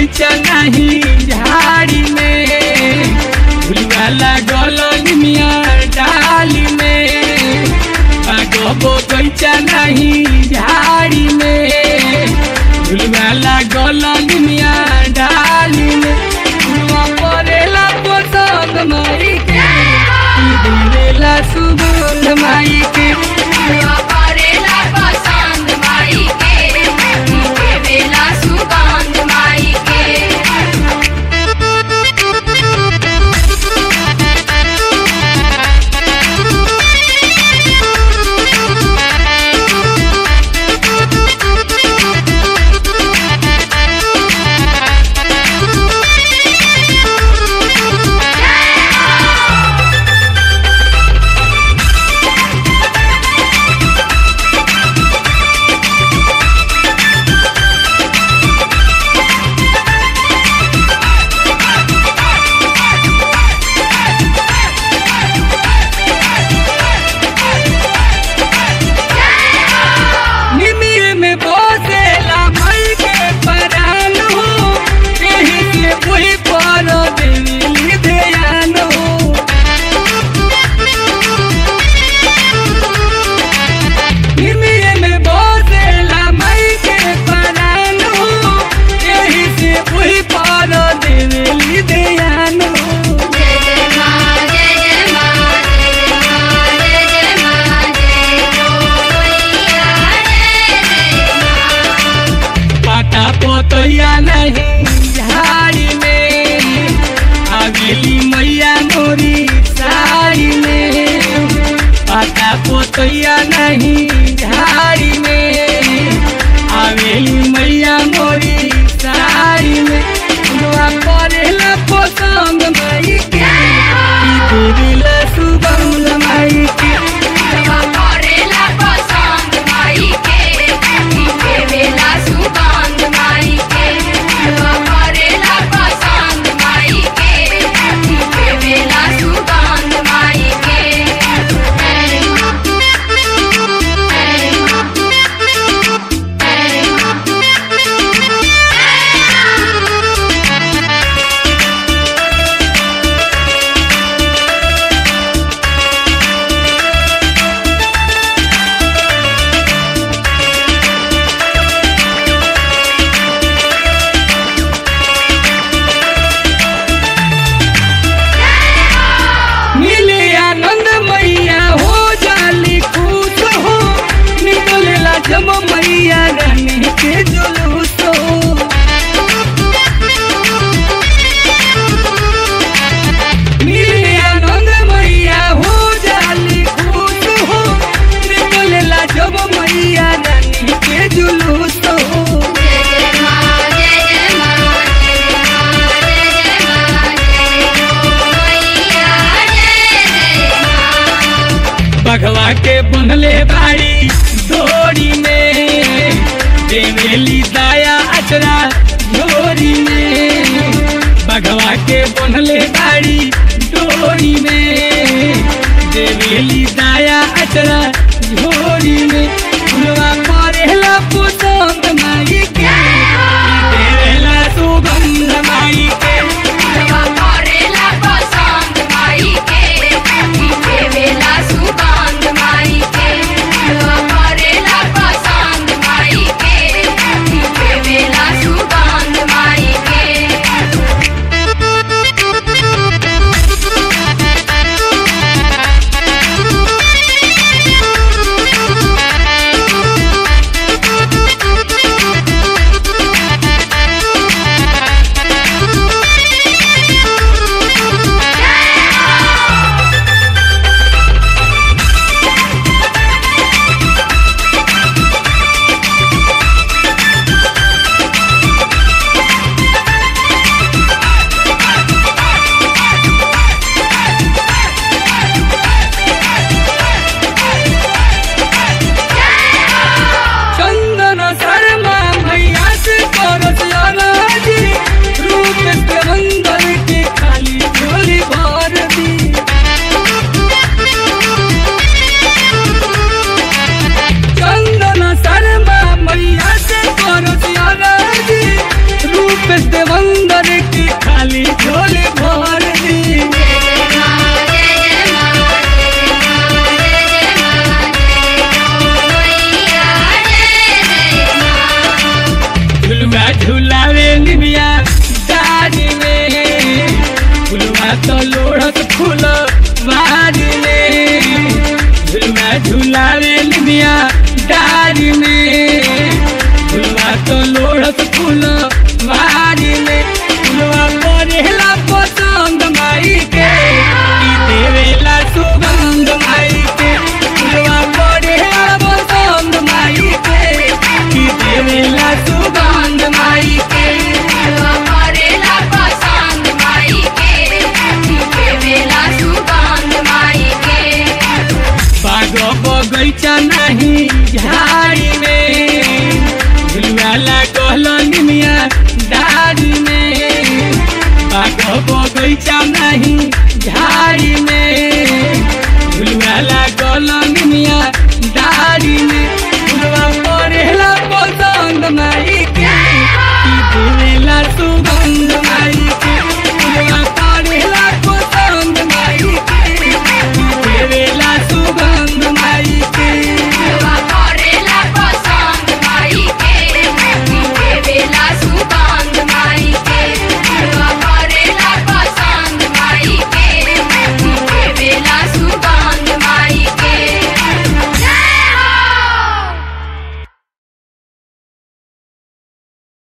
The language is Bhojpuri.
बगैचा नहीं झाड़ी में झुलवा लागल निमिया डाली में बागो बगैचा नहीं झाड़ी में झुलवा लागल निमिया डाली में झुलवा परेला पसंद माई के दिलेला सुगंध माई के फुलवा परेला पसंद माई के देवेला सुगंध माई के निमिर में बसेला मई के परान हो यही से वही पर देवी ध्यान हो निमिर में बसेला मई के परान हो यही से वही पर देवी ध्यान हो जय जय माँ जय जय माँ जय जय माँ जय जय माँ जय जय पाता पोतैया नहीं झाड़ी में आगली मैया मोरी साड़ी में पाता पोतैया नहीं झाड़ी में आवेली मैया मोरी साड़ी में दुआ करेला पसंद माई के दिला सुगंध माई के फुलवा परेला पसंद माई के देवेला सुगंध माई के फुलवा परेला पसंद माई के देवेला सुगंध माई के मिले आनंद मैया हो जाली खुश हो निकलेला जम मैया रानी के जुलूस हो मिले आनंद मैया हो जाली खुश हो निकलेला जम मैया रानी के जुलूस हो जय जय माँ जय जय माँ जय जय माँ जय जय माँ जय जय माँ बघवा के बनले बाड़ी डोरी में देवेली दाया अचरा झोरी में बघवा के बनले बाड़ी डोरी में देवेली दाया अचरा झोरी में फुलवा परेला पसंद माई के देवेला सुगंध माई के फुलवा परेला पसंद माई के देवेला सुगंध माई के फुलवा परेला पसंद माई के देवेला सुगंध माई के बगैचा नहीं झाड़ी में झुलुआ लागल निमिया डाड़ी में बाग बगैचा नहीं झाड़ी में झुलुआ लागल निमिया